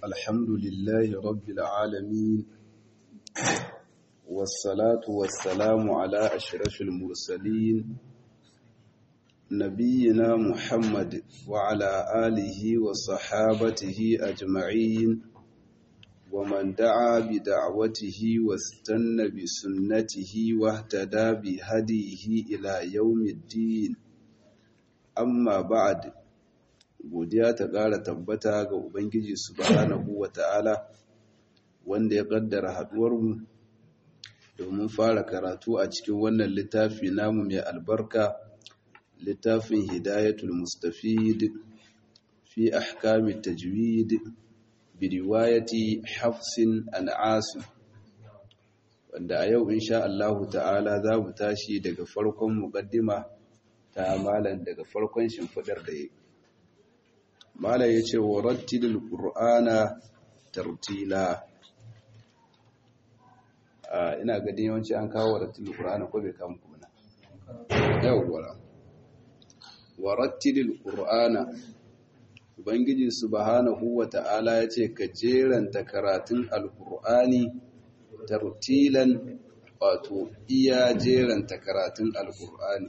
الحمد لله رب العالمين والصلاة والسلام على أشرف المرسلين نبينا محمد وعلى آله وصحابته أجمعين ومن دعا بدعوته واستنى بسنته واهتدى بهديه إلى يوم الدين amma ba'ad godiya ta ƙara tabbata ga ubangiji subhanahu wata'ala wanda ya ƙaddara haɗuwarmu domin fara karatu a cikin wannan littafi namu mai albarka littafin hidayatul mustafid fi ahkamit tajwid bi riwayati hafsin an asim wanda a yau insha Allah ta'ala za mu tashi daga farkon muqaddima ta malam daga farkon shimfidar da ya malam ya ce wa rattilil ƙur'ana tartila ina gadin yawanci an kawo rattilil ƙur'ana ko bai kama kuna yawwa wa rattilil ƙur'ana ubangiji subhanahu wa ta'ala ya ce ka jeranta karatun alƙur'ani tartilan wato iya jeranta karatun alƙur'ani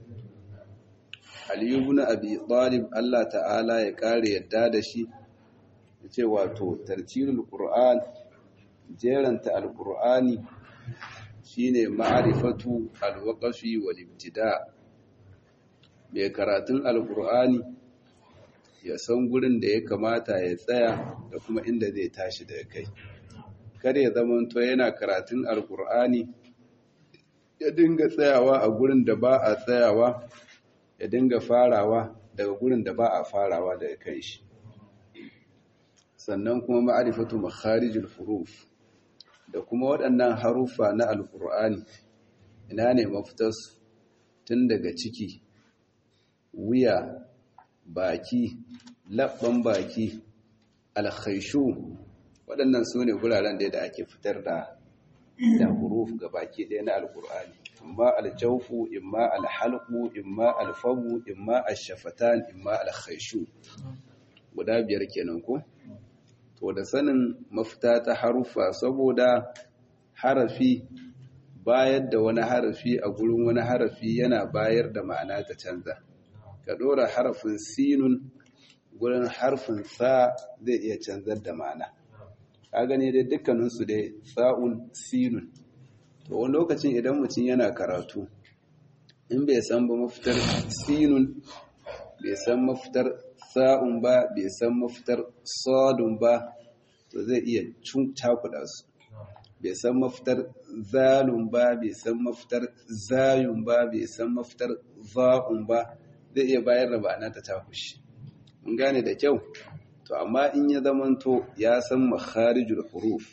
Aliyu ibn Abi Talib Allah ta'ala ya kare yadda da shi yace wato tartilul Qur'an jeranta al-Qur'ani shine ma'rifatu al-waqfi wal ibtida mai karatun al-Qur'ani ya san gurin da ya kamata ya tsaya da kuma inda zai tashi daga kai kada ya zama to yana karatun al-Qur'ani ya dinga tsayawa a gurin da ba a tsayawa ya dinga farawa daga gurin da ba a farawa daga kai shi sannan kuma ma'arifatu makharijul huruf da kuma waɗannan harufa na alkur'ani ina ne mafitas tun daga ciki wuya baki labban baki alkhaishu waɗannan su ne guraren da ake fitar da da huruf ga baki ɗaya na alkur'ani imma aljawfu imma alhalqu imma alfamu imma ashafatan imma alkhayshu guda biyar kenan ko to da sanin mafita ta harufa saboda harafi bayar da wani harafi a gurin wani harafi yana bayar da ma'ana ta canza ka dora harafin sinun gurin harfin sa zai iya canzar da ma'ana ka gani dai dukkaninsu dai sa'un sinun to wani lokacin idan mutum yana karatu in bai san ba mafitar sinun bai san mafitar sa'un ba bai san mafitar sadun ba to zai iya cakuɗa su bai san mafitar zalun ba bai san mafitar zayun ba bai san mafitar za'un ba zai iya bayar da ba'ana ta takushi mun gane da kyau to amma in ya zamanto ya san makharijul huruf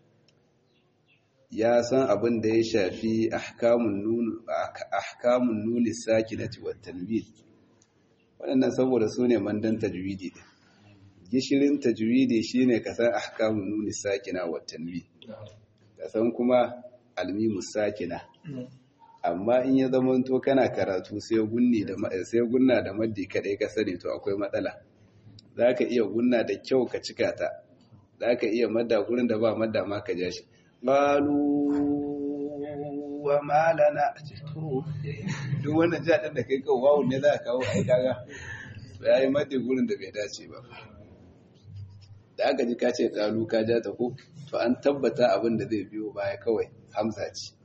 ya san abin da ya shafi ahkamun nuni sakinati wa tanwid waɗannan saboda su ne mandan tajwidi ɗin gishirin tajwidi shine ka san ahkamun nuni sakina wa tanwid ka san kuma almimu sakina amma in ya zamanto kana karatu sai gunni da sai gunna da maddi kadai ka sani to akwai matsala zaka iya gunna da kyau ka cika ta zaka iya madda gurin da ba madda ma ka ja shi qalu wa ma lana duk wannan jadin da kai kawo wawu ne za ka kawo ai kaga yayi maddi gurin da bai dace ba da aka ji ka ce qalu ka ja ta ko to an tabbata abin da zai biyo baya kawai hamza ce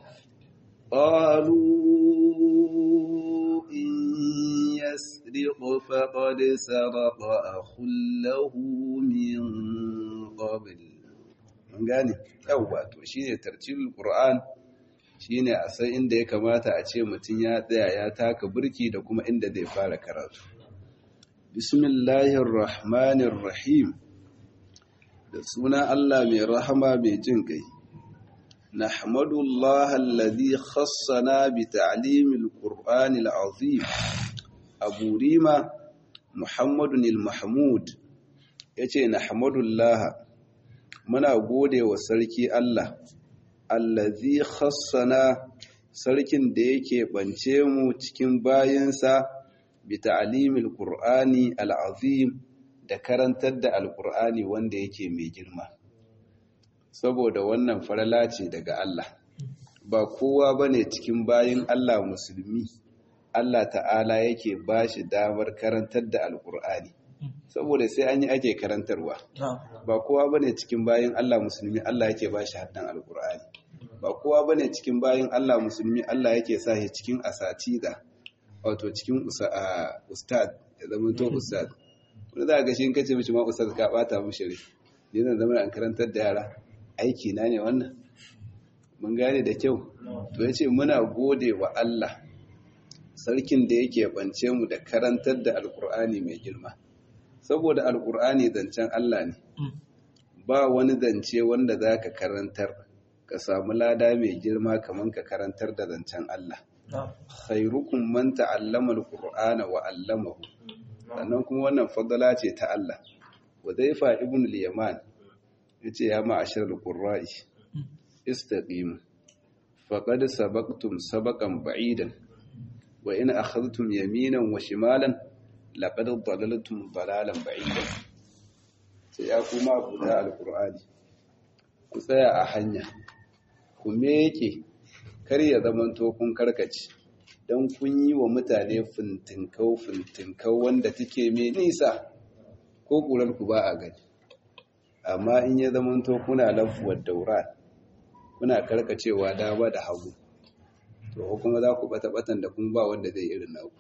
قالوا إن يسرق فقد سرق أخ له من قبل mun gane yawwa to shine tartilul qur'an shine a san inda ya kamata a ce mutum ya tsaya ya taka burki da kuma inda zai fara karatu bismillahir rahmanir rahim da suna Allah mai rahama mai jin kai nahmadullahi alladhi khassana bi ta'limil qur'anil azim abu rima muhammadun al-mahmud yace nahmadullahi muna gode wa sarki Allah allazi khassana sarkin da yake bance mu cikin bayansa bi ta'limil qur'ani al'azim da karantar da alkur'ani wanda yake mai girma saboda wannan farala ce daga Allah ba kowa bane cikin bayin Allah musulmi Allah ta'ala yake ba shi damar karantar da alkur'ani saboda sai an yi ake karantarwa ba kowa bane cikin bayin Allah musulmi Allah yake ba shi haddan alkur'ani ba kowa bane cikin bayin Allah musulmi Allah yake sa shi cikin asatida wato cikin ustad ya zama to ustad wani za a ga shi in kace mishi ma ustad ka bata mishi rai ne zan zama an karantar da yara aiki na ne wannan mun gane da kyau to yace muna gode wa Allah sarkin da yake bance mu da karantar da alkur'ani mai girma saboda alkur'ani zancen Allah ne ba wani zance wanda za ka karantar ka samu lada mai girma kamar ka karantar da zancen Allah khairukum man ta'allama alqur'ana wa 'allamahu sannan kuma wannan fadala ce ta Allah Wadaifa ibn al-Yaman yace ya ma'ashar al-qurra'i istaqimu faqad sabaqtum sabaqan ba'idan wa in akhadhtum yaminan wa shimalan laqad dalaltum dalalan ba'idan sai ya kuma abu da al-qur'ani ku tsaya a hanya ku meke kar ya zamanto kun karkace don kun yi wa mutane fintinkau fintinkau wanda take mai nisa ko ƙurar ku ba a gani amma in ya zamanto kuna lafuwar daura kuna karkacewa dama da hagu to kuma za ku bata-batan da kun ba wanda zai irin naku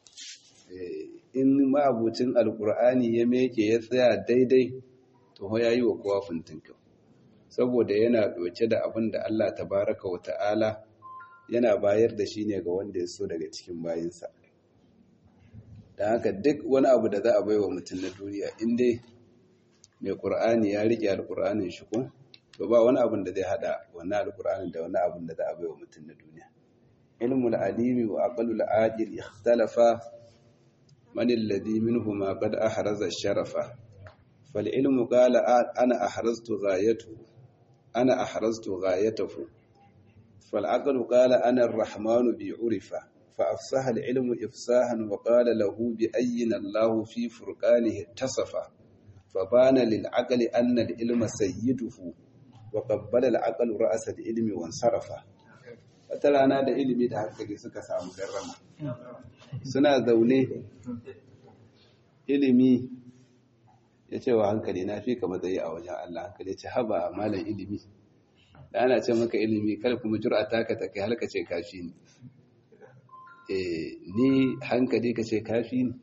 in ma'abucin alkur'ani ya meke ya tsaya daidai to ya yi wa kowa fintinkau saboda yana ɗauke da abin da Allah tabaraka wa ta'ala yana bayar da shi ne ga wanda ya so daga cikin bayinsa da haka duk wani abu da za a baiwa mutum na duniya inda mai ƙur'ani ya riƙe alƙur'anin shi ko to ba wani abin da zai hada wani alƙur'anin da wani abin da za a baiwa mutum na duniya ilmul alimi wa aqalul ajil ikhtalafa man alladhi minhuma qad ahraza sharafa fal ilmu qala ana ahraztu ghayatuhu ana ahraztu ghayatahu فالعقل قال أنا الرحمن بعرفة فأفصح العلم إفصاحا وقال له بأين الله في فرقانه اتصف فبان للعقل أن العلم سيده وقبل العقل رأس العلم وانصرف فترانا da ilimi da hankali suka samu garrama suna zaune ilimi ya ce wa hankali na fi ka matsayi a wajen Allah hankali ya ce haba malam ilimi da ana ce maka ilimi kar kuma jura taka ta kai halka ce kafi ni eh ni hankali ka ce kafi ni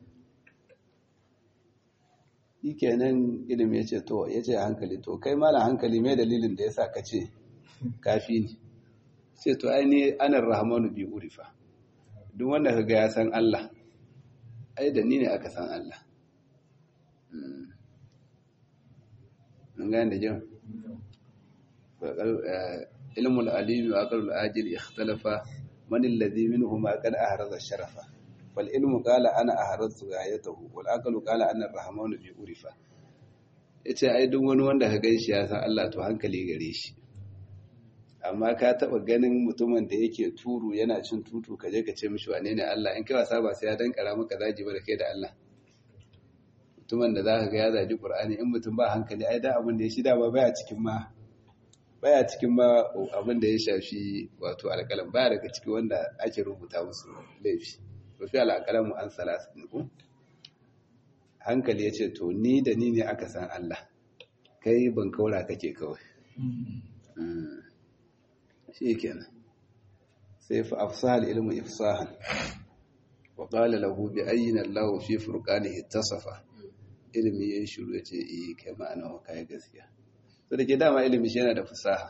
kenan ilimi ya ce to ya ce hankali to kai mala hankali mai dalilin da ya sa ka ce kafi ni sai to ai ni anar rahmanu bi urifa duk wanda ka ga ya san Allah ai da ni ne aka san Allah mun gane da jin علم العليم وعقل العاجل اختلف من الذي منهما قد أهرز الشرف فالعلم قال أنا أهرزت غايته والعقل قال أنا الرحمن في أرفا yace ai duk wani wanda ka ganshi ya san Allah to hankali gare shi amma ka taba ganin mutumin da yake turu yana cin tutu ka je ka ce mishi wane ne Allah in kai wasa ba sai ya dankara maka zaji ba da kai da Allah mutumin da zaka ga ya zaji Qur'ani in mutum ba hankali ai da abin da ya shida ba baya cikin ma baya cikin ma abin da ya shafi wato alƙalam baya daga ciki wanda ake rubuta musu laifi rufi alƙalam an salasa ku hankali ya ce to ni da ni ne aka san Allah kai ban kaura kake kawai shi kenan sai fa afsahal ilmu ifsahan wa qala lahu bi ayyina Allah fi furqanihi tasafa ilmi ya shiru ya ce eh kai ma'ana wa kai gaskiya to da ke dama ilimi shi yana da fasaha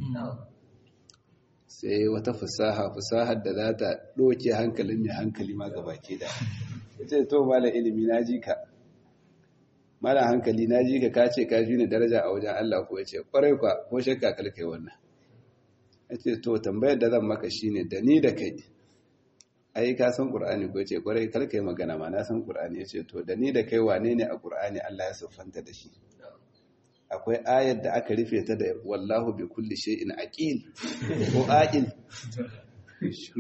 sai wata fasaha fasahar da za ta ɗoke hankalin mai hankali ma gabaki da ya ce to mala ilimi na ji ka mala hankali na ji ka ka ce ka fi ni daraja a wajen Allah ko ya ce ƙwarai kwa ko shakka kalkai wannan ya ce to tambayar da zan maka shine da ni da kai ai ka san ƙur'ani ko ya ce ƙwarai kalkai magana ma na san ƙur'ani ya ce to da ni da kai wane ne a ƙur'ani Allah ya siffanta da shi akwai ayar da aka rufe ta da wallahu bi kulli shay'in aqil ko aqil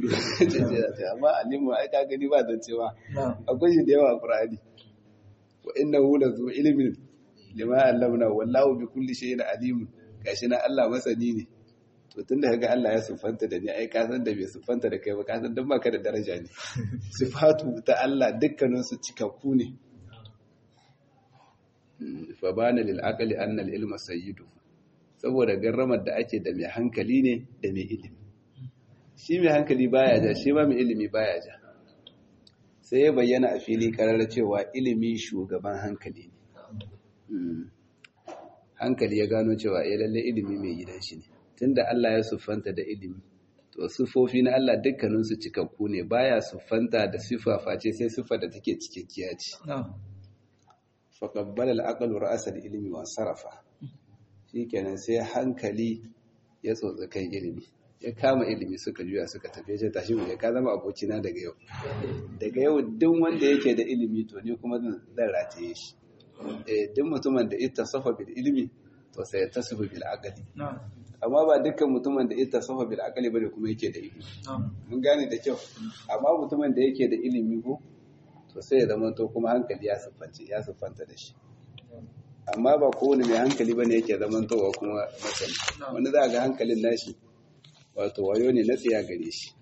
amma alimu ai ka gani ba zan cewa akwai shi da yawa a qur'ani wa innahu la zu ilmin lima allamna wallahu bi kulli shay'in alim gashi na Allah masani ne to tunda kaga Allah ya sufanta da ni ai ka san da bai sufanta da kai ba ka san dan baka da daraja ne sifatu ta Allah dukkanin su cikakku ne fa bana lil aqli anna al ilma sayyidu saboda garramar da ake da mai hankali ne da mai ilimi shi mai hankali baya ja shi ma mai ilimi baya ja sai ya bayyana a fili karar cewa ilimi shugaban hankali ne hankali ya gano cewa ya lalle ilimi mai gidan shi ne tunda Allah ya siffanta da ilimi to siffofi na Allah dukkaninsu cikakku ne baya siffanta da siffa face sai siffa da take cikakkiya ce fa qabbala al-aqlu ra'sa al-ilmi wa sarafa shikenan sai hankali ya tsotsi kan ilimi ya kama ilimi suka juya suka tafi ya tashi mu ya ka zama abokina daga yau daga yau duk wanda yake da ilimi to ni kuma zan rataye shi eh duk mutumin da ita safa bil ilimi to sai ya tasafa bil aqli amma ba dukkan mutumin da ita safa bil aqli bane kuma yake da ilimi mun gane da kyau amma mutumin da yake da ilimi ko to sai ya zama to kuma hankali ya siffance ya siffanta da shi amma ba kowane mai hankali bane yake zaman towa kuma masani wani za ga hankalin nashi wato wayo ne na tsiya gare shi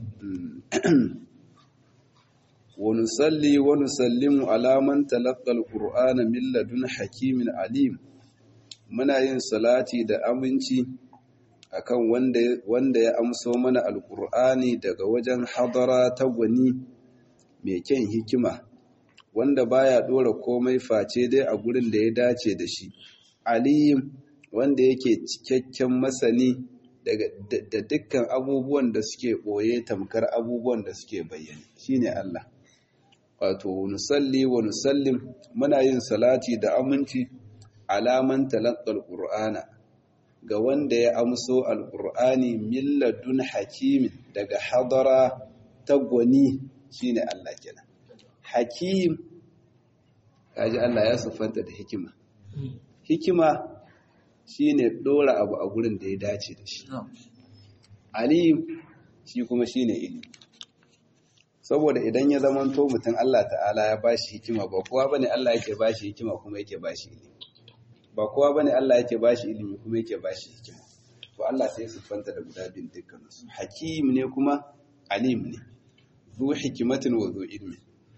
wani salli wani sallimu alaman talakkal ƙur'ana milladun hakimin alim muna yin salati da aminci akan wanda ya amso mana alƙur'ani daga wajen hadara ta gwani mai kyan hikima wanda baya dora komai face dai a gurin da ya dace da shi alim wanda yake cikakken masani da dukkan abubuwan da suke ɓoye tamkar abubuwan da suke bayyane shine Allah wato nusalli wa nusallim muna yin salati da aminci alaman talaqqal qur'ana ga wanda ya amso alqur'ani milladun hakimin daga hadara tagwani shine Allah kenan hakim kaji Allah ya siffanta da hikima hikima shine dora abu a gurin da ya dace da shi alim shi kuma shine ilimi saboda idan ya zamanto mutum Allah ta'ala ya bashi hikima ba kowa bane Allah yake bashi hikima kuma yake bashi ilimi ba kowa bane Allah yake bashi ilimi kuma yake bashi hikima to Allah sai ya siffanta da guda bin dukkansu hakim ne kuma alim ne zu hikimatin wa zu ilmin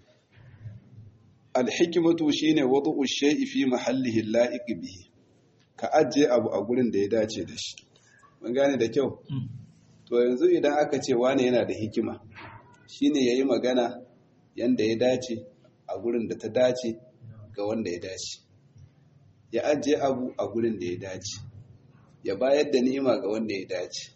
alhikimatu shine wad'u shay'i fi mahallihi la'iq bihi ka ajiye abu a gurin da ya dace da shi mun gane da kyau to yanzu idan aka ce wani yana da hikima shine yayi magana yanda ya dace a gurin da ta dace ga wanda ya dace ya ajiye abu a gurin da ya dace ya bayar da ni'ima ga wanda ya dace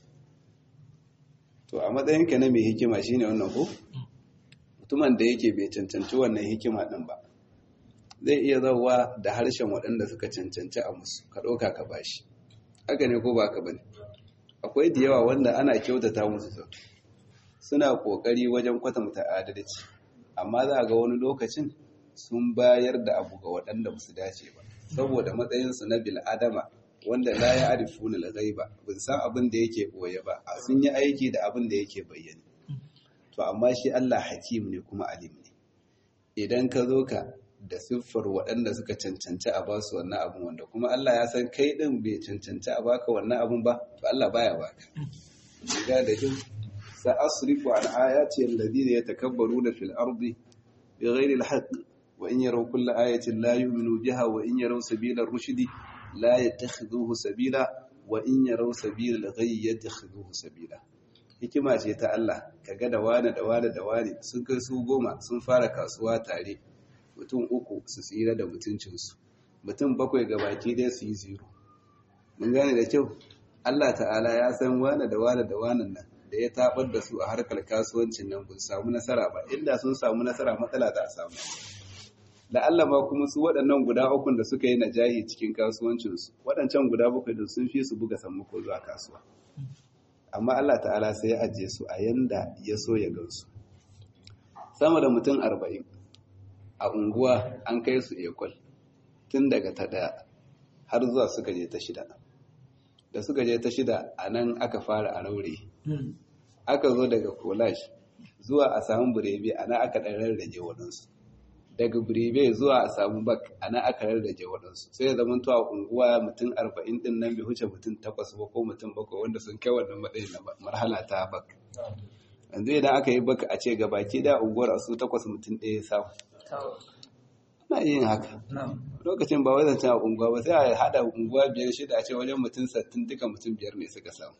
to a matsayinka na mai hikima shine wannan ko mutumin da yake bai cancanci wannan hikima din ba zai iya zauwa da harshen waɗanda suka cancanci a musu ka ɗauka ka bashi haka ne ko ba ka bane akwai da yawa wanda ana kyautata musu zato suna ƙoƙari wajen kwatanta adalci amma za ga wani lokacin sun bayar da abu ga waɗanda ba su dace ba saboda matsayinsu na bil'adama wanda la ya arifu na ba bin san abin da yake ɓoye ba a sun yi aiki da abin da yake bayyane to amma shi Allah hakim ne kuma alim ne idan ka zo ka da siffar waɗanda suka cancanci a basu wannan abin wanda kuma Allah ya san kai ɗin bai cancanci a baka wannan abin ba to Allah baya baka ga da jin sa asrifu an ayati alladhina yatakabbaruna fil ardi bighairi alhaq wa in yaraw kulla ayatin la yu'minu biha wa in yaraw sabila ar-rushd la yattakhidhuhu sabila wa in yaraw sabila al-ghayy yattakhidhuhu sabila hikima ce ta Allah kaga da wane da wane da wane sun kai su goma sun fara kasuwa tare mutum uku su tsira da mutuncinsu mutum bakwai ga baki dai su yi zero mun gane da kyau Allah ta'ala ya san wane da wane da wane nan da ya tabar da su a harkar kasuwancin nan ba samu nasara ba inda sun samu nasara matsala za a samu da Allah ma kuma su waɗannan guda ukun da suka yi najahi cikin kasuwancinsu waɗancan guda bakwai da sun fi su buga sammako zuwa kasuwa amma Allah ta'ala sai ya ajiye su a yanda ya so ya gansu sama da mutum arba'in a unguwa an kai su ekol tun daga ta ɗaya har zuwa suka je ta shida da suka je ta shida a nan aka fara a raure aka zo daga collage zuwa a samun burebe a nan aka ɗan rarrage waɗansu daga biribe zuwa a samu bak a nan aka rarrage waɗansu sai ya zama a unguwa mutum arba'in ɗin nan bai huce mutum takwas ba ko mutum bakwai wanda sun kai wannan matsayin na marhala ta bak yanzu idan aka yi baka a ce ga baki da unguwar a su takwas mutum ɗaya samu ana yin haka lokacin ba wai zancen a unguwa ba sai a haɗa unguwa biyar shida a ce wajen mutum sattin duka mutum biyar ne suka samu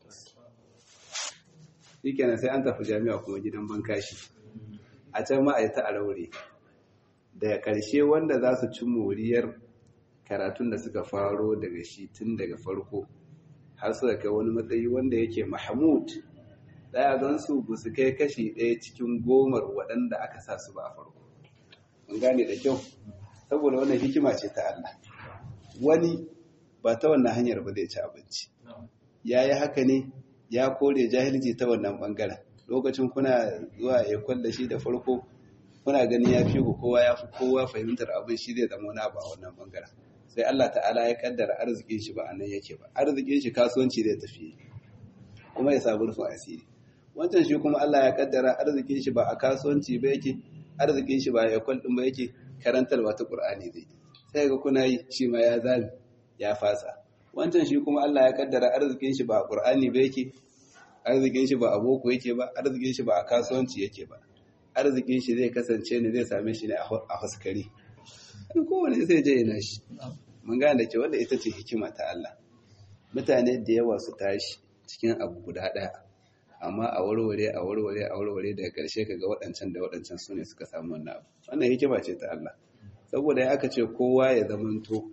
shi kenan sai an tafi jami'a kuma gidan bankashi a can ma a yi ta a raure daga ƙarshe wanda za su ci moriyar karatun da suka faro daga shi tun daga farko har suka kai wani matsayi wanda yake mahmud daya don su ba su kai kashi ɗaya cikin gomar waɗanda aka sa su ba a farko mun gane da kyau saboda wannan hikima ce ta Allah wani ba ta wannan hanyar ba zai ci abinci ya yi haka ne ya kore jahilci ta wannan ɓangaren lokacin kuna zuwa ekol da shi da farko kuna ganin ya fi ku kowa ya fi kowa fahimtar abin shi zai zama wani abu a wannan bangaren sai Allah ta'ala ya kaddara arzikin shi ba a nan yake ba arzikin shi kasuwanci zai tafi kuma ya samu rufin asiri wancan shi kuma Allah ya kaddara arzikin shi ba a kasuwanci ba yake arzikin shi ba a ekol din ba yake karantarwa ta Qur'ani zai sai ga kuna yi shi ma ya zami ya fasa wancan shi kuma Allah ya kaddara arzikin shi ba a Qur'ani ba yake arzikin shi ba a boko yake ba arzikin shi ba a kasuwanci yake ba arzikin shi zai kasance ne zai same shi ne a haskari kowane sai je yana shi mun gane da ke wanda ita ce hikima ta Allah mutane da yawa su tashi cikin abu guda ɗaya amma a warware a warware a warware daga ƙarshe ka ga waɗancan da waɗancan su ne suka samu wannan abu wannan hikima ce ta Allah saboda ya aka ce kowa ya zamanto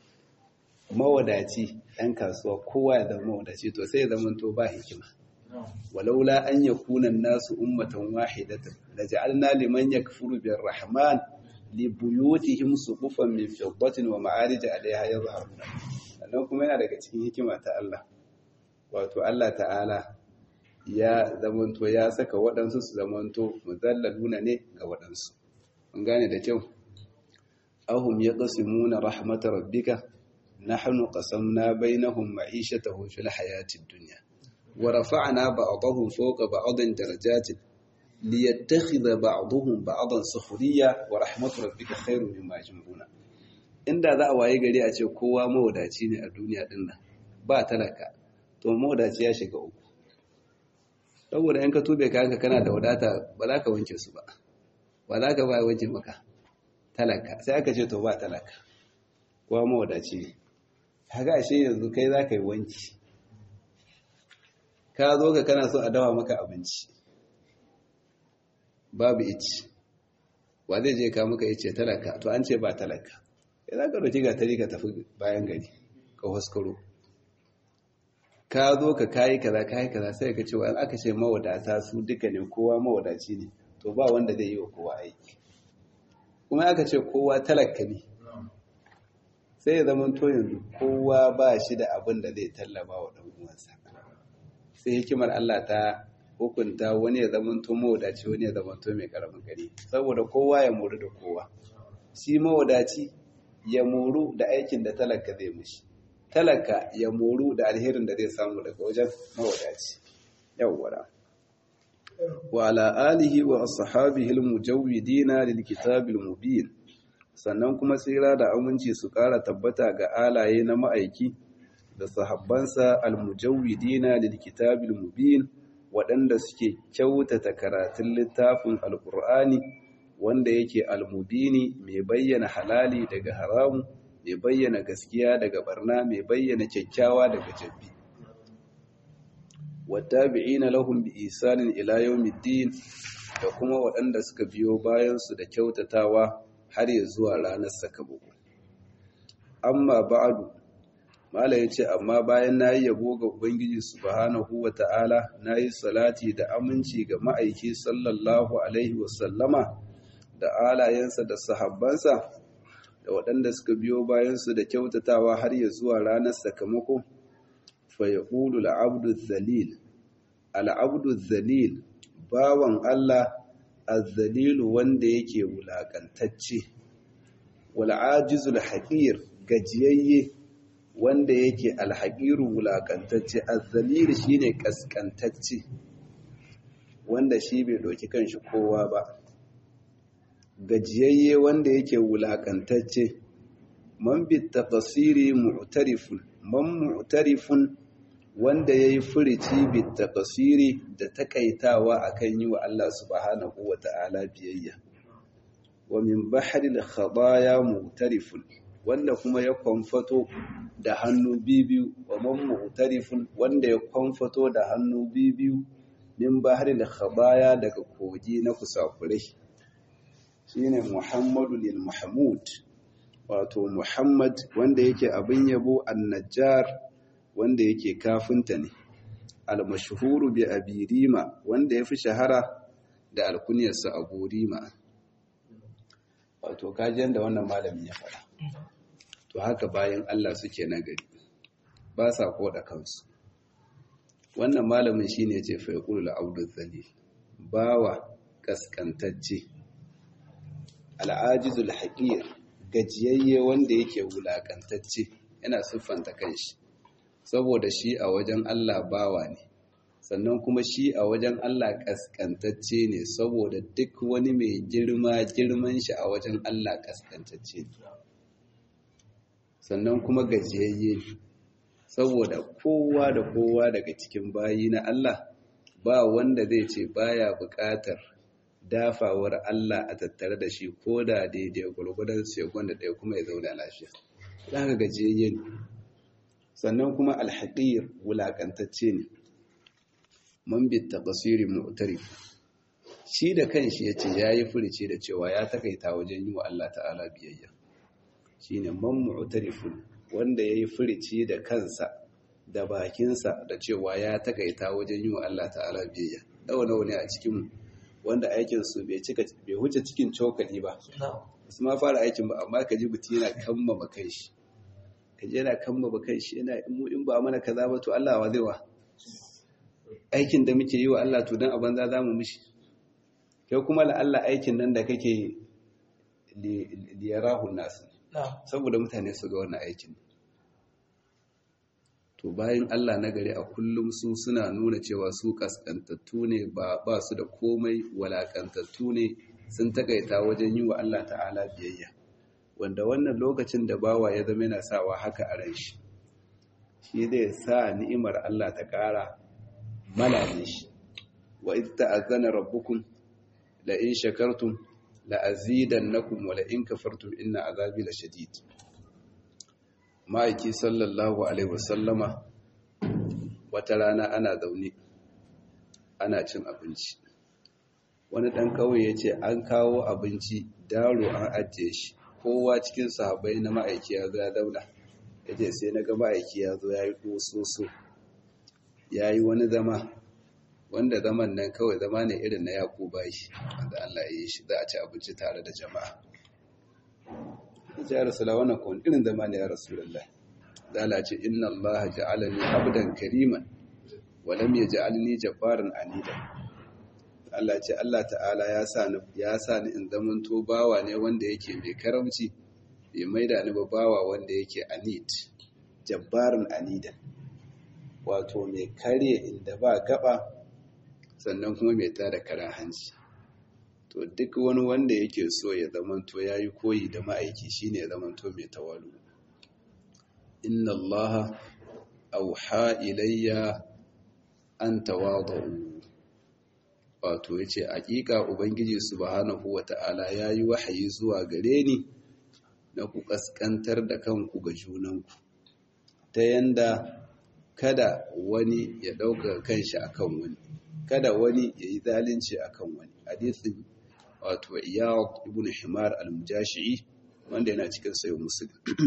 mawadaci ɗan kasuwa kowa ya zama mawadaci to sai ya zamanto ba hikima ولولا أن يكون الناس أمة واحدة لجعلنا لمن يكفر بالرحمن لبيوتهم سقفا من فضة ومعارج عليها يظهرون sannan kuma yana daga cikin hikima ta Allah wato Allah ta'ala ya zamanto ya saka waɗansu su zamanto muzallaluna ne ga waɗansu mun gane da kyau ahum yaqsimuna rahmatar rabbika nahnu qasamna bainahum ma'ishatahum fil hayatid dunya ورفعنا بعضهم فوق بعض درجات ليتخذ بعضهم بعضا سخريا ورحمة ربك خير مما يجمعون inda za a waye gari a ce kowa mawadaci ne a duniya din nan ba talaka to mawadaci ya shiga uku saboda in ka tube kayanka kana da wadata ba za ka wanke su ba ba za ka ba wanke maka talaka sai aka ce to ba talaka kowa mawadaci ne kaga ashe yanzu kai za ka yi wanki ka zo ka kana so a dawa maka abinci babu ici wa zai je ka maka ice talaka to an ce ba talaka ya za ka roki ga tari ka tafi bayan gari ka huskaro ka zo ka kayi kaza kayi kaza sai ka ce wa aka ce mawadata su duka ne kowa mawadaci ne to ba wanda zai yi wa kowa aiki kuma aka ce kowa talaka ne sai ya zama to yanzu kowa ba shi da abin da zai tallaba wa ɗan uwansa sai hikimar Allah ta hukunta wani ya zamanto mawadaci wani ya zamanto mai karamin gari saboda kowa ya moru da kowa shi mawadaci ya moru da aikin da talaka zai mushi talaka ya moru da alherin da zai samu daga wajen mawadaci yawwara wa ala alihi wa ashabihi almujawwidina lilkitabil mubin sannan kuma tsira da aminci su ƙara tabbata ga alaye na ma'aiki da sahabbansa almujawwidina lilkitabil mubin waɗanda suke kyautata karatun littafin alkur'ani wanda yake almubini mai bayyana halali daga haramu mai bayyana gaskiya daga barna mai bayyana kyakkyawa daga jabbi wattabi'ina lahum bi isanin ila yawmiddin da kuma waɗanda suka biyo bayan su da kyautatawa har ya zuwa ranar sakamako amma ba'adu Malam ya ce, Amma bayan na yi yabo ga Ubangiji Subhanahu wa ta'ala, na yi salati da aminci ga ma'aiki sallallahu Alaihi wasallama da alayensa da sahabbansa, da waɗanda suka biyo bayansu da kyautatawa har ya zuwa ranar sakamako, fa ya ƙulu al'abdu zalil. Al'abdu zalil, bawan Allah, azzalilu wanda yake wulaƙantacce, wal'ajizul haƙir, gajiyayye, wanda yake alhaƙiru wulaƙantacce azzaliri shine ƙasƙantacce wanda shi bai ɗauki kanshi kowa ba gajiyayye wanda yake wulakantacce man bi taqsiri mu'tarifun man mu'tarifun wanda yayi furici bi taqsiri da takaitawa akan yi wa Allah subhanahu wata'ala biyayya wa min bahri al-khadaya mu'tarifun wanda kuma ya kwamfato da hannu bibiyu wa man mu'tarifun wanda ya kwamfato da hannu bibiyu min bahri al-khadaya daga kogi na kusakurai shine Muhammadu lil Mahmud wato Muhammad wanda yake abin yabo an-Najjar wanda yake kafinta ne al-mashhuru bi Abi Rima wanda yafi shahara da alkunyarsa Abu Rima wato kajin da wannan malamin ya faɗa to haka bayan Allah suke nagari ba sa koda kansu wannan malamin shine yace fa yaqulu al-abdu dhalil bawa kaskantacce al'ajizul haƙir gajiyayye wanda yake wulaƙantacce yana siffanta kanshi saboda shi a wajen Allah bawa ne sannan kuma shi a wajen Allah ƙasƙantacce ne saboda duk wani mai girma girman shi a wajen Allah ƙasƙantacce ne sannan kuma gajiyayye saboda kowa da kowa daga cikin bayi na Allah ba wanda zai ce baya buƙatar dafawar Allah a tattare da shi ko da daidai gwargwadon sekon da ɗaya kuma ya zauna lafiya. Za ka gajiyayye ne. Sannan kuma alhaƙiyar wulaƙantacce ne. Man bitta basiri mu'tari. Shi da kanshi ya ce ya yi furici da cewa ya takaita wajen yi wa Allah ta'ala biyayya. Shi ne man mu'tarifun wanda ya yi furici da kansa da bakinsa da cewa ya takaita wajen yi wa Allah ta'ala biyayya. Dawa nawa ne a cikinmu. wanda aikinsu bai cika bai huce cikin cokali ba su ma fara aikin ba amma ka ji mutum yana kammama kai shi ka ji yana kammama kai shi yana mu in ba mana kaza ba to Allah wa zai wa aikin da muke yi wa Allah to dan a banza zamu mishi kai kuma la Allah aikin nan da kake li yarahu nas saboda mutane su ga wannan aikin to bayan Allah na gari a kullum su suna nuna cewa su kaskantattu ne ba ba su da komai walakantattu ne sun takaita wajen yi wa Allah ta'ala biyayya wanda wannan lokacin da bawa ya zama yana sawa haka a ran shi shi zai sa ni'imar Allah ta ƙara malale shi wa idh ta'azzana rabbukum la in shakartum la azidannakum wa la in kafartum inna azabi lashadid ma'aiki sallallahu alaihi wasallama wata rana ana zaune ana cin abinci wani ɗan kawai ya ce an kawo abinci daro an ajiye shi kowa cikin sahabai na ma'aiki ya zo ya zauna ya ce sai na ga ma'aiki ya zo ya yi ƙososo ya yi wani zama wanda zaman nan kawai zama ne irin na yaƙo bashi wanda Allah ya yi shi za a ci abinci tare da jama'a ya rasula wannan kawai irin zama ne ya rasulullah zala ce inna allaha ja'alani abdan kariman wa lam yaj'alni jabbaran anida Allah ce Allah ta'ala ya sa ni ya sa ni in zaman to bawa ne wanda yake mai karamci bai maida ni ba bawa wanda yake anid jabbaran anida wato mai karye inda ba gaba sannan kuma mai tada karan hanci to duk wani wanda yake so ya zamanto ya yi koyi da ma'aiki shine ya zamanto mai tawalu inna allaha auha ilayya an tawadu wato yace hakika ubangiji subhanahu wata'ala yayi wahayi zuwa gare ni na ku kaskantar da kanku ga junanku ta yanda kada wani ya dauka kanshi akan wani kada wani ya yi zalunci akan wani hadisin wato iyad ibn himar al-mujashi'i wanda yana cikin sayo muslim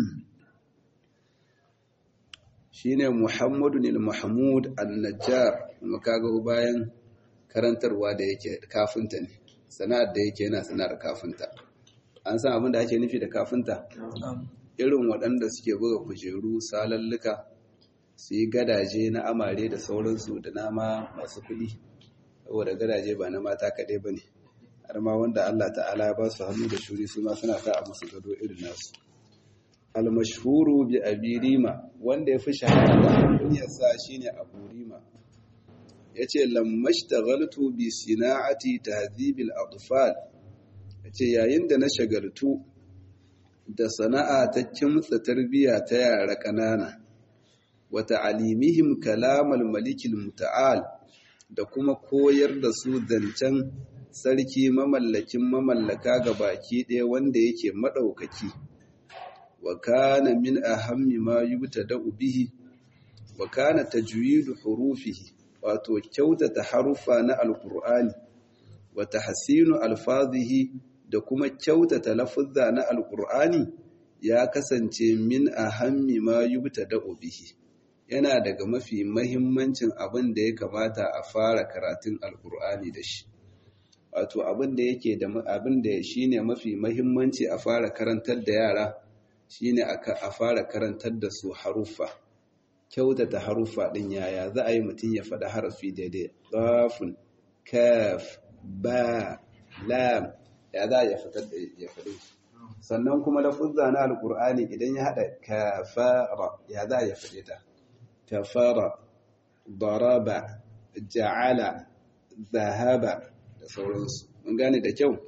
shine muhammadu al-mahmud an-najjar kuma kaga bayan karantarwa da yake kafinta ne sana'ar da yake yana sana'ar kafinta an san abin da ake nufi da kafinta irin waɗanda suke buga kujeru salalluka su yi gadaje na amare da sauransu da nama masu kuɗi saboda gadaje ba na mata kaɗai ba ne har ma wanda Allah ta'ala ba su hannu da shuri su ma suna sa a musu gado irin nasu almashhuru bi abirima wanda ya fi shahara da kunyarsa shine abu rima yace lammashtagaltu bi sina'ati tahdhibil atfal ce yayin da na shagaltu da sana'a ta kimtsa tarbiyya ta yara ƙanana wa ta'alimihim kalamal malikil muta'al da kuma koyar da su zancen sarki mamallakin mamallaka ga baki ɗaya wanda yake maɗaukaki wa kana min ahammi ma yubtada'u bihi wa kana tajwidu hurufihi wato kyautata harufa na alqur'ani wa tahsinu alfazihi da kuma kyautata lafuzza na alqur'ani ya kasance min ahammi ma yubtada'u bihi yana daga mafi mahimmancin abin da ya kamata a fara karatun alqur'ani da shi wato abin da yake da abin da shine mafi mahimmanci a fara karantar da yara shine a fara karantar da su haruffa kyautata haruffa din yaya za a yi mutum ya faɗa harafi daidai qafun kaf ba lam ya za ya fitar da ya faɗi sannan kuma lafuzza na alqur'ani idan ya hada kafara ya za ya faɗe ta kafara daraba ja'ala zahaba da sauransu mun gane da kyau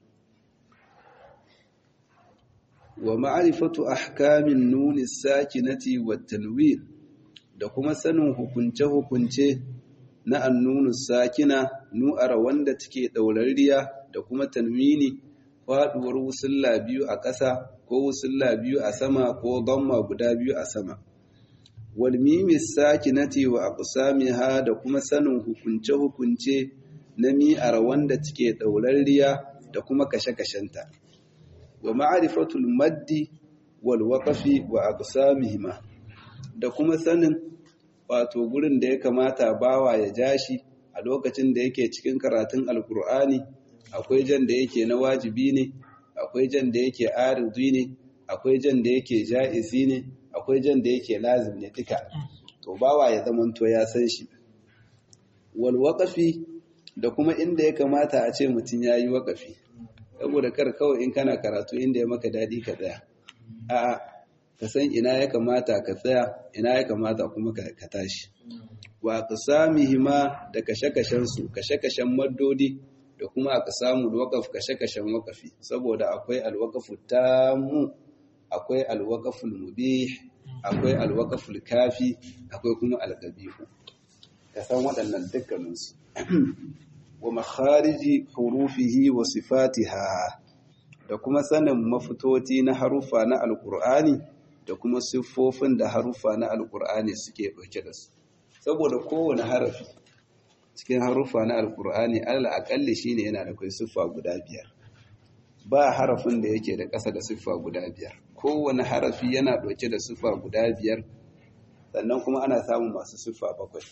wa ma'rifatu ahkamin nuni sakinati wat tanwin da kuma sanin hukunce-hukunce na annunu sakina nu'ara wanda take daurariya da kuma tanwini faduwar wusulla biyu a ƙasa ko wusulla biyu a sama ko damma guda biyu a sama wal mimi sakinati wa aqsamiha da kuma sanin hukunce-hukunce na mi'ar wanda take daurariya da kuma kashe-kashenta wa ma'rifatul maddi wal waqfi wa aqsamihima da kuma sanin wato gurin da ya kamata bawa ya jashi a lokacin da yake cikin karatun alkur'ani akwai jan da yake na wajibi ne akwai jan da yake arzi ne akwai jan da yake ja'izi ne akwai jan da yake lazim ne duka to bawa ya zamanto ya san shi wal waqfi da kuma inda ya kamata a ce mutum yayi waqafi saboda kar kawai in kana karatu inda ya maka dadi ka tsaya a'a ka san ina ya kamata ka tsaya ina ya kamata kuma ka tashi wa aqsamihima da kashe-kashen su kashe-kashen maddodi da kuma aqsamul waqaf kashe-kashen waqafi saboda akwai alwaqafu tamu akwai alwaqaful mubih akwai alwaqaful kafi akwai kuma alqabihu ka san waɗannan dukkanin su wa makhariji hurufihi wa sifatiha da kuma sanin mafitoti na harufa na alqur'ani da kuma siffofin da harufa na alkur'ani suke ɗauke da su saboda kowane harafi cikin harufa na alkur'ani alal akalli shine yana da kai siffa guda biyar ba harafin da yake da ƙasa da siffa guda biyar kowane harafi yana ɗauke da siffa guda biyar sannan kuma ana samun masu siffa bakwai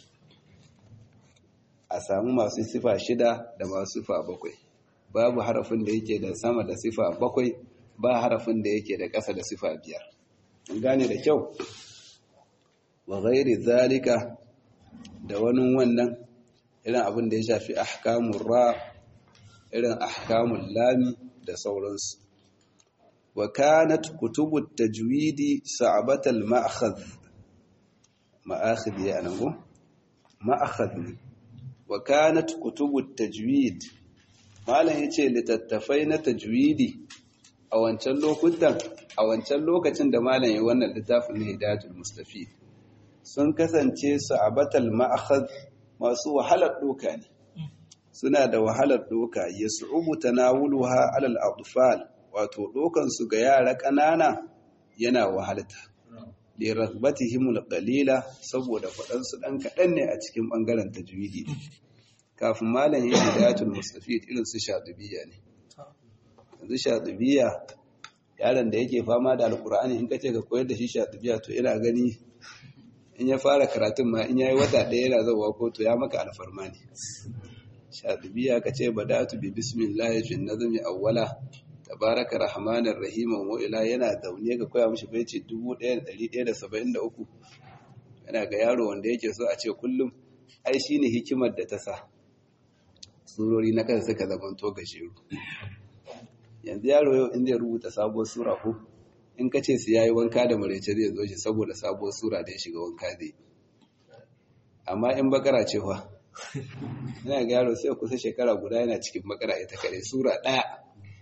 a samu masu siffa shida da masu siffa bakwai babu harafin da yake da sama da siffa bakwai ba harafin da yake da ƙasa da siffa biyar gane da kyau wa ghairi zalika da wani wannan irin abin da ya shafi ahkamun ra irin ahkamun lami da sauransu wa kanat kutubut tajwidi sa'batal ma'khadh ma'akhidh ya nan go ma'akhadh ne wa kanat kutubut tajwid malam yace litattafai na tajwidi a wancan lokutan a wancan lokacin da malam ya wannan littafin na hidayatul mustafid sun kasance su a batal ma'akhad masu wahalar doka ne suna da wahalar doka ya su'ubu tanawuluha alal atfal wato dokan su ga yara ƙanana yana wahalta li raghbatihim qalila saboda fadan su dan kadan ne a cikin bangaren tajwidi kafin malam ya hidayatul mustafid irin su shadubiyya ne yanzu shadubiyya yaron da yake fama da alkur'ani in kace ka koyar da shi shatibiya to ina gani in ya fara karatun ma in yayi wata ɗaya yana zawa ko to ya maka alfarma ne shatibiya ka ce badatu bi bismillah fi nazmi awwala tabaraka rahmanir rahim wa ila yana zaune ka koya mishi bai ce 1173 yana ga yaro wanda yake so a ce kullum ai shine hikimar da ta sa surori na kansa suka zamanto gashiru yanzu yaro yau in zai rubuta sabuwar sura ko in ka ce su yayi wanka da maraice zai zo shi saboda sabuwar sura da ya shiga wanka zai amma in bakara ce fa yana ga yaro sai kusa shekara guda yana cikin bakara ita kare sura ɗaya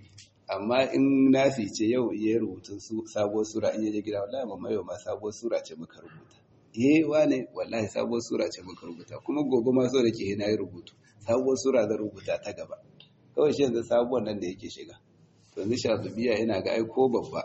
amma in nafi ce yau iya rubutun sabuwar sura in yaje gida wallahi mamma yau ma sabuwar sura ce muka rubuta eh wane wallahi sabuwar sura ce muka rubuta kuma gobe ma so da ke na yi rubutu sabuwar sura zan rubuta ta gaba kawai shi yanzu sabuwar nan da yake shiga to ni shatubiya ina ga ai ko babba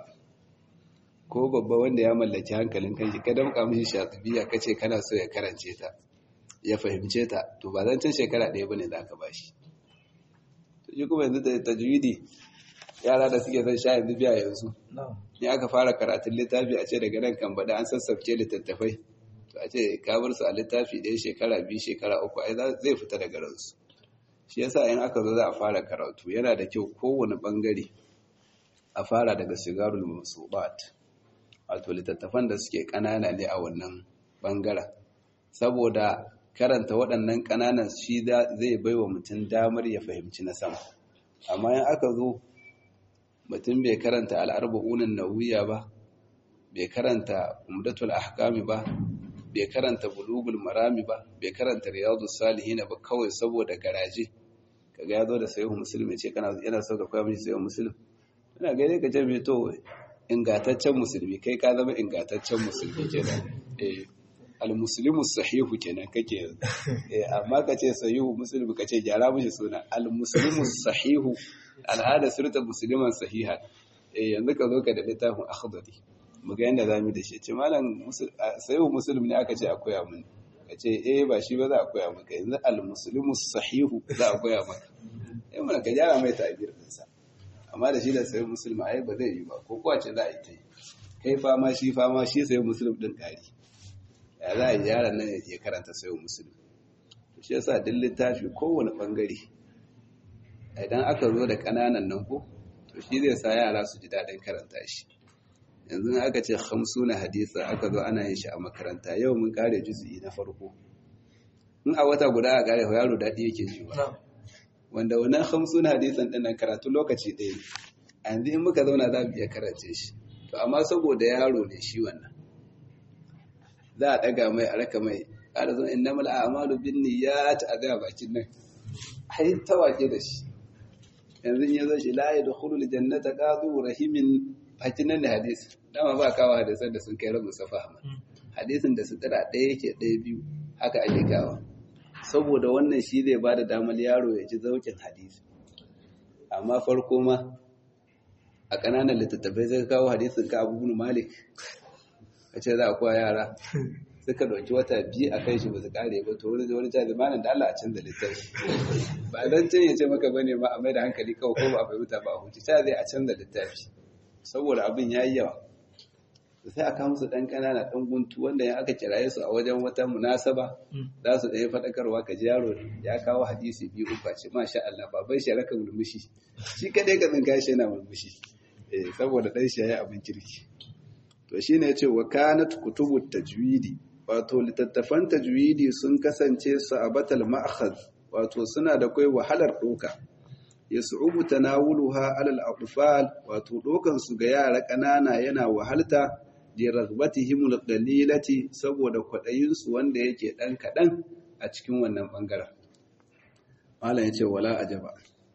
ko babba wanda ya mallaki hankalin kanshi ka damka mishi shatubiya kace kana so ya karance ta ya fahimce ta to ba zan shekara ɗaya bane za ka bashi to shi kuma yanzu da tajwidi yara da suke son sha yanzu biya yanzu in aka fara karatun littafi a ce daga nan kan bada an sassafke littattafai to a ce ka bar su a littafi ɗaya shekara biyu shekara uku ai zai fita daga ransu shi yasa in aka zo za a fara karatu yana da kyau kowane bangare a fara daga sigarul musubat wato littattafan da suke ƙanana ne a wannan bangaren saboda karanta waɗannan ƙananan shi zai bai wa mutum damar ya fahimci na sama amma in aka zo mutum bai karanta al'arba'unan nauyiya ba bai karanta umdatul ahkami ba bai karanta bulugul marami ba bai karanta riyadu salihin ba kawai saboda garaje kaga ya zo da sayi musulmi ce kana yana so ka koya mishi sayi musulmi ina gaide ka ce mai to ingataccen musulmi kai ka zama ingataccen musulmi kenan eh al-muslimu sahihu kenan kake eh amma ka ce sahihu musulmi ka ce gyara mishi suna al-muslimu sahihu al'ada surta musliman sahiha eh yanzu ka zo ka da littafin akhdari mu ga yanda zamu da shi ce malam sahihu muslim ne aka ce a koya mun ka ce eh ba shi ba za a koya maka yanzu al-muslimu sahihu za a koya maka eh mun ka gyara mai ta'bir sa amma da shi da sahihu muslim ai ba zai yi ba ko kuwa ce za a yi ta kai fama shi fama shi sahihu muslim din kari ya za a yi yaran nan ya karanta sahihu muslim shi yasa duk littafi kowane bangare idan aka zo da ƙananan nan ko to shi zai sa yara su ji daɗin karanta shi yanzu aka ce na hadisa aka zo ana yin shi a makaranta yau mun kare juzu'i na farko in a wata guda a kare yaro daɗi yake ji ba wanda wannan na hadisan ɗin nan karatu lokaci ɗaya a yanzu in muka zauna za mu iya karance shi to amma saboda yaro ne shi wannan za a ɗaga mai a raka mai ƙara zo innamal a'malu bin niyyat a ga bakin nan ai tawake da shi yanzu ya zo shi la ya dukulu jannata qadu rahimin hakinan da hadisi dama ba kawo hadisan da sun kai rabu safa amma hadisin da su tsira ɗaya yake ɗaya biyu haka ake kawo saboda wannan shi zai ba da damar yaro ya ji zaukin hadisi amma farko ma a ƙananan littattafai zai kawo hadisin ka abu malik a ce za a kowa yara suka ɗauki wata biyu a kai shi ba su ƙare ba to wani wani jami'in malam da Allah a canza littafi ba dan can ya ce maka bane ma a mai da hankali kawai ko ba a fahimta ba a huce ta zai a canza littafi saboda abin ya yi yawa sai aka musu ɗan ƙanana ɗan guntu wanda ya aka kiraye su a wajen wata munasaba za su ɗaya faɗakarwa ka ji yaro ya kawo hadisi biyu uku ce masha Allah baban shi raka murmushi shi kadai ka tsinka shi yana murmushi saboda ɗan shi ya yi abin kirki to shine ya ce wa kanat kutubu tajwidi wato littattafan tajwidi sun kasance su a batal ma'akhaz wato suna da kai wahalar ɗoka ya su'ubu tanawuluha alal atfal wato ɗokan su ga yara ƙanana yana wahalta li raghbatihim qalilati saboda kwaɗayin su wanda yake ɗan kaɗan a cikin wannan bangaren malam yace wala ajaba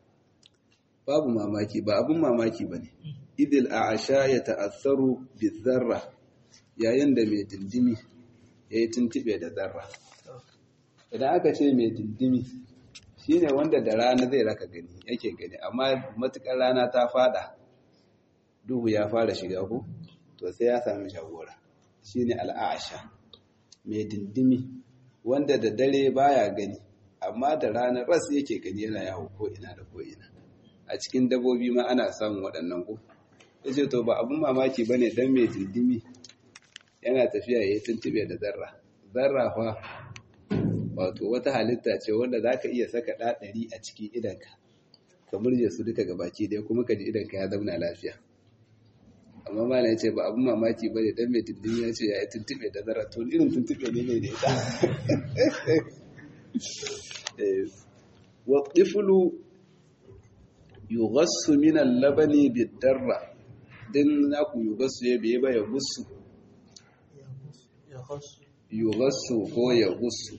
babu mamaki ba abun mamaki bane idil a'asha ya ta'assaru bizarra yayin da mai dindimi ya yi tuntube da zarra idan aka ce mai dindimi shi ne wanda da rana zai raka gani yake gani amma matukar rana ta fada duhu ya fara shiga ku to sai ya sami shagora shi ne al'asha mai dindimi wanda da dare baya gani amma da rana ras yake gani yana yawo ko ina da ko ina a cikin dabobi ma ana samun waɗannan ku ya ce to ba abin mamaki ba ne don mai dindimi yana tafiya ya yi tuntube da zarra zarra fa wato wata halitta ce wanda za ka iya saka ɗaɗari a cikin idanka ka murje su duka ga baki ɗaya kuma ka ji idanka ya zauna lafiya amma ma na ce ba abin mamaki ba ne don mai dindimi ya ce ya yi tuntube da zarra to irin tuntube ne mai da ita wa tiflu yughassu min al-labani bid-darra din naku yughassu ya biye ba ya gussu yughassu ko ya gussu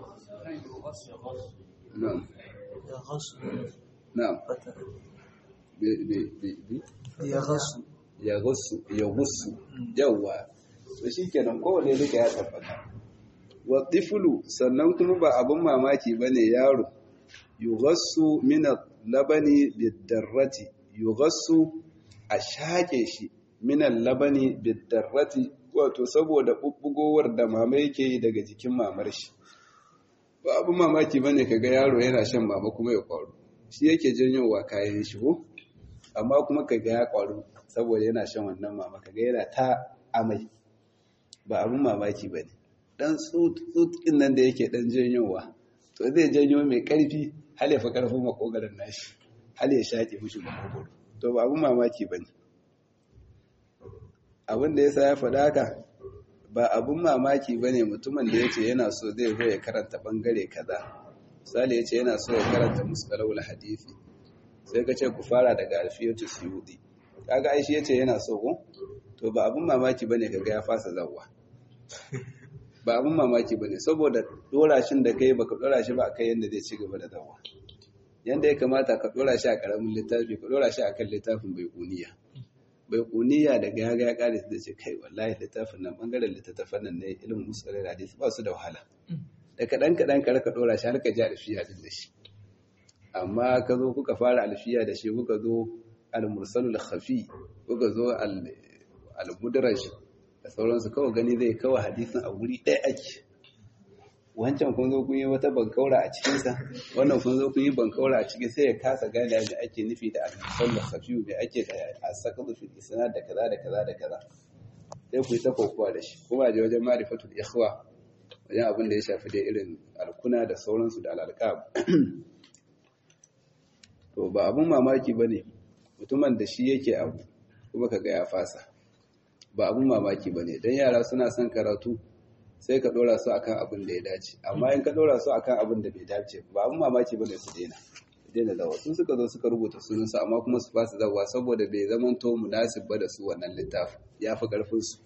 na'am na'am ya gasu ya gusu ya gusu yawa to shikenan kowane duka ya tabbata wa tiflu sannan kuma ba abun mamaki bane yaro yughassu min labani bidarrati yughassu a shake shi min labani bidarrati wato saboda bubbugowar da mama yake yi daga jikin mamar shi ba abun mamaki bane kaga yaro yana shan mama kuma ya kwaro shi yake janyowa kayan shi ko amma kuma kaga ya kwaro saboda yana shan wannan mama kaga yana ta amai ba abun mamaki bane dan tsut tsut nan da yake dan janyowa to zai janyo mai karfi hal ya fi karfin makogarin nashi hal ya shaƙe mishi makogoro to ba abun mamaki bane abin da yasa ya faɗa haka ba abun mamaki bane mutumin da yace yana so zai zo ya karanta bangare kaza misali yace yana so ya karanta mustalahul hadisi sai ka ce ku fara daga alfiyatu suyudi kaga ai shi yace yana so ko to ba abun mamaki bane kaga ya fasa zawwa ba abun mamaki bane saboda dora shin da kai baka dora shi ba akai yanda zai ci gaba da zawwa yanda ya kamata ka dora shi a karamin littafi ka dora shi akan littafin bai kuniya bai kuniya da gaga ya kare da ce kai wallahi littafin nan bangaren littattafan nan ne ilimin musulun hadisi ba su da wahala da kaɗan kaɗan ka raka ɗora shi har ka ji alfiya din da shi amma ka zo kuka fara alfiya da shi kuka zo al-mursalul khafi kuka zo al-mudraj da sauransu kawai gani zai kawai hadisin a wuri ɗaya ake wancan kun zo kun yi wata bankaura a cikinsa wannan kun zo kun yi bankaura a cikin sai ya kasa gane da ake nufi da al-mursalul khafi mai ake da asaqadu fil isnad da kaza da kaza da kaza sai ku yi ta kokowa da shi kuma je wajen marifatul ikhwa wajen abin da ya shafi da irin alkuna da sauransu da al'alƙab to ba abin mamaki ba ne mutumin da shi yake abu kuma ka ya fasa ba abin mamaki ba ne don yara suna son karatu sai ka ɗora su akan abin da ya dace amma in ka ɗora su akan abin da bai dace ba abin mamaki ba ne su daina daina zawa sun suka zo suka rubuta sunansu amma kuma su fasa zawa saboda bai zamanto munasib ba da su wannan littafin ya fi ƙarfinsu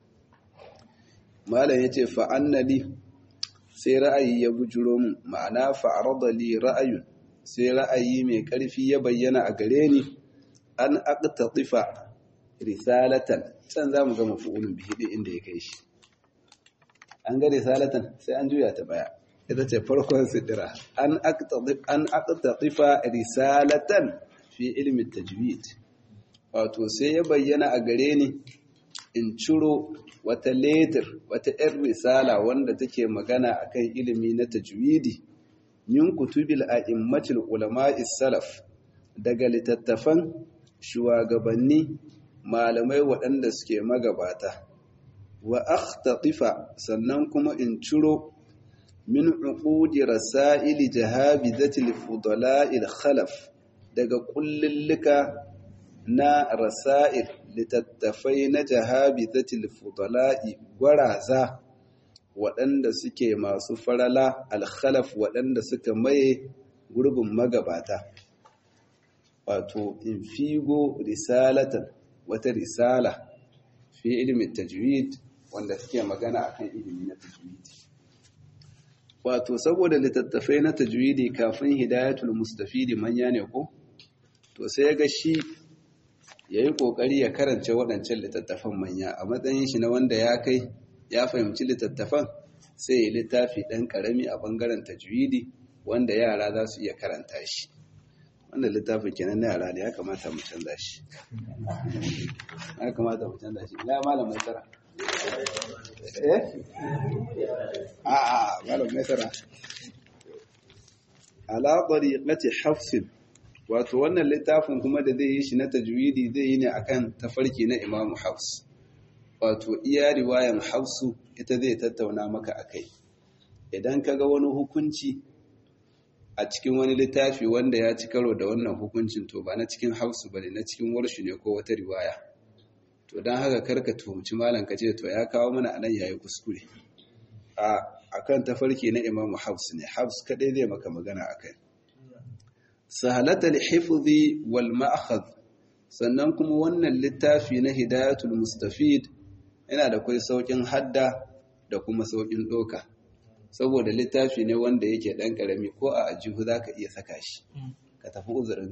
malam ya ce fa'annali sai ra'ayi ya bujuro mu ma'ana fa'arada li ra'ayun sai ra'ayi mai ƙarfi ya bayyana a gare ni an aqtatifa risalatan can zamu ga mafu'ulun bihi din inda ya kai shi an ga risalatan sai an juya ta baya ita ce farkon sidira an aqtatif an aqtatifa risalatan fi ilmi tajwid wato sai ya bayyana a gare ni in ciro wata letter wata 'yar risala wanda take magana akan ilimi na tajwidi min kutubil a'immatil ulama'is salaf daga littattafan shugabanni malamai waɗanda suke magabata wa akhtatifa sannan kuma in ciro min uqudi rasaili jahabizatil fudala'il khalaf daga kullillika na rasa'il littattafai na jahabizatil fudala'i gwaraza waɗanda suke masu farala alkhalaf waɗanda suka maye gurbin magabata wato in figo risalatan wata risala fi ilimin tajwid wanda suke magana akan ilimi na tajwidi wato saboda littattafai na tajwidi kafin hidayatul mustafidi manya ne ko to sai ya ga shi ya yi ƙoƙari ya karance waɗancan littattafan manya a matsayin shi na wanda ya kai ya fahimci littattafan sai ya littafi ɗan ƙarami a ɓangaren tajwidi wanda yara za su iya karanta shi wanda littafin kenan na yara ne ya kamata mu canza shi ya kamata mu canza shi ina malam mai tsara eh a a malam mai tsara ala tariqati hafsin wato wannan littafin kuma da zai yi shi na tajwidi zai yi ne akan tafarki na imamu hafs wato iya riwayan hafsu ita zai tattauna maka akai idan ka ga wani hukunci a cikin wani littafi wanda ya ci karo da wannan hukuncin to ba na cikin hafsu ba ne na cikin warshi ne ko wata riwaya to don haka karka tuhumci malam ka ce to ya kawo mana anan yayi kuskure a akan tafarki na imamu hafs ne hafs kadai zai maka magana akai sahalatul hifzi wal ma'khadh sannan kuma wannan littafi na hidayatul mustafid yana da kai saukin hadda da kuma saukin doka saboda littafi ne wanda yake dan karami ko a ajihu zaka iya saka shi ka tafi uzurinka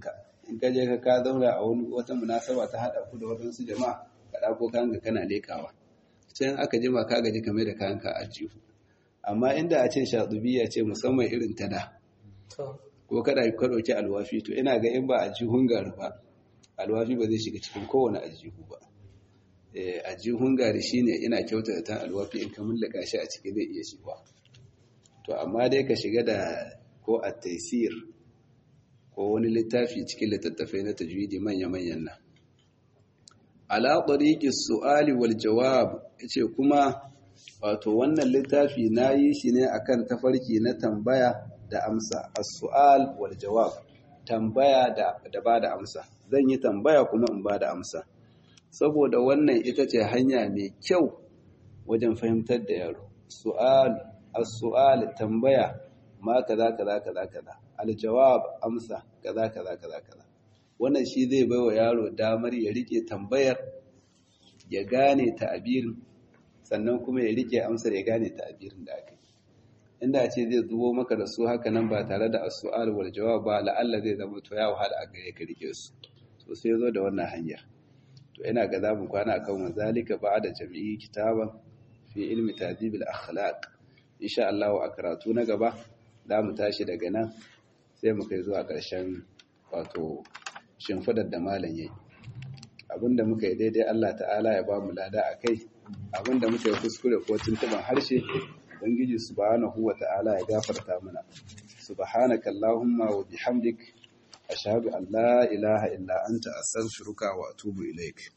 in ka je ka ka zauna a wani wata munasaba ta haɗa ku da waɗansu jama'a ka ɗauko kanka kana leƙawa can aka jima ka gaji kame da kanka a jihu amma inda a ce shaɗubiya ce musamman irin ta da ko kada ka ɗauki alwafi to ina ga in ba a jihun gari ba alwafi ba zai shiga cikin kowane ajihu ba ajihun gari shine ina kyautata ta alwafi in ka mullaka shi a ciki zai iya shiga to amma dai ka shiga da ko a taisir ko wani littafi cikin littattafai na tajwidi manya-manyan nan ala tariqi su'ali wal jawab yace kuma wato wannan littafi nayi shi ne akan tafarki na tambaya da amsa as-su'al wal jawab tambaya da da bada amsa zan yi tambaya kuma in bada amsa saboda wannan ita ce hanya mai kyau wajen fahimtar da yaro su'al as-su'al tambaya ma kaza kaza kaza kaza al-jawab amsa kaza kaza kaza kaza wannan shi zai baiwa yaro damar ya rike tambayar ya gane ta'abirin sannan kuma ya rike amsar ya gane ta'abirin da aka yi inda ce zai zubo maka da su haka nan ba tare da as-su'al wal jawab ba la'alla zai zama to ya wahala a gare ka rike su to sai zo da wannan hanyar to ina ga zamu kwana akan wazalika ba'da jami'i kitaban fi ilmi tadib al-akhlaq insha Allah a karatu na gaba za mu tashi daga nan sai mu kai zuwa ƙarshen wato shimfidar da malam yayi abinda muka yi daidai Allah ta'ala ya ba mu lada a kai abinda muka yi kuskure ko tuntuban harshe ubangiji subhanahu wa ta'ala ya gafarta mana subhanaka allahumma wa bihamdik ashhadu an la ilaha illa anta astaghfiruka wa atubu ilaik